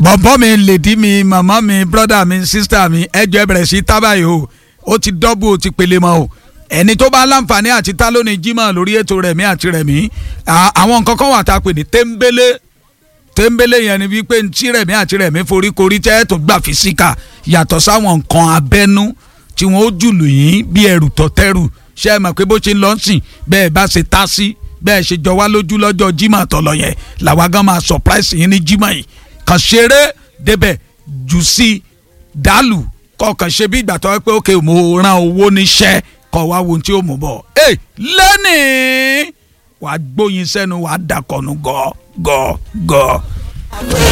bọ̀bọ́ mi lèdí mi màmá mi brọ́dà mi sísítà mi ẹjọ́ ẹ bẹ̀rẹ̀ sí tábàyò o ó ti dọ́bù ó ti pele mọ́ o ẹni tó bá láǹfààní àti ta lónìí jimá lórí ètò rẹ̀mí àti rẹ̀mí àwọn nǹkan kan wà tá a pè ní téńbélé téńbélé yẹn ni wípé ntí rẹ̀mí àti rẹ̀mí foríkorí tẹ́ tó gbà fi síkà yàtọ̀ sáwọn nǹkan abẹ́nú tí wọ́n ó jùlù yín bí ẹrù tọ́tẹ́rù ṣé ẹ mọ̀ pé bó ṣe ń lọ sìn bẹ́ẹ̀ bá ṣe tá sí bẹ́ẹ̀ ṣe jọ wá lójú lọ́jọ́ jimá tọ̀lọ̀ yẹn làwa gan máa surprise yín ní jimá yìí kàn ṣeré débẹ̀ jù sí dàlù kọkàn ṣe bí ìgbà tó wá pé ókè mo ran owó níṣẹ́ kọ́ wá wo ohun tí ó mú bọ̀ ẹ lẹ́nìí wàá gbóyin sẹ́nu wàá dàkọ̀nù gọ́ gọ́ gọ́.